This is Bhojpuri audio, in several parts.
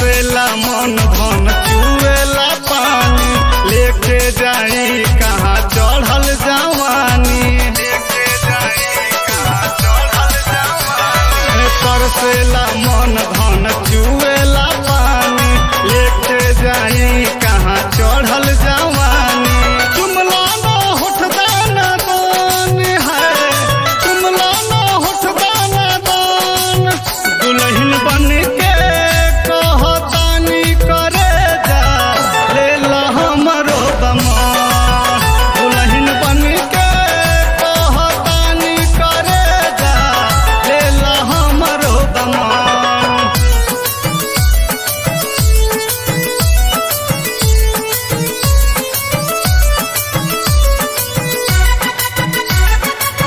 तरसेला मन धन चुएला पानी लेके जाई कहाँ चढ़ल जवानी लेके जाई कहाँ चढ़ल जवानी तरसेला मन धन चुएला पानी लेके जाई कहाँ चढ़ल जवानी जुमला ना होठ दाना दान है जुमला ना होठ दाना दान दुल्हन बन के कहतानी करे जा ले ला हमरो दमान दुल्हन बन के कहतानी करे जा ले ला हमरो दमान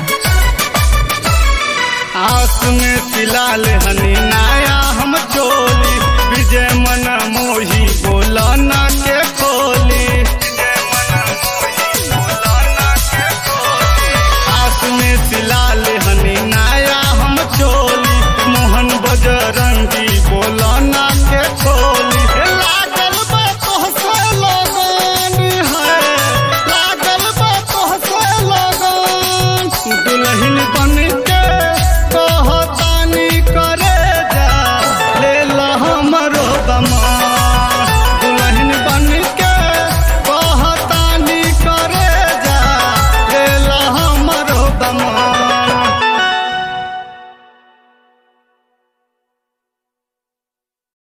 आस में तिलाल हनी नाया हम चोल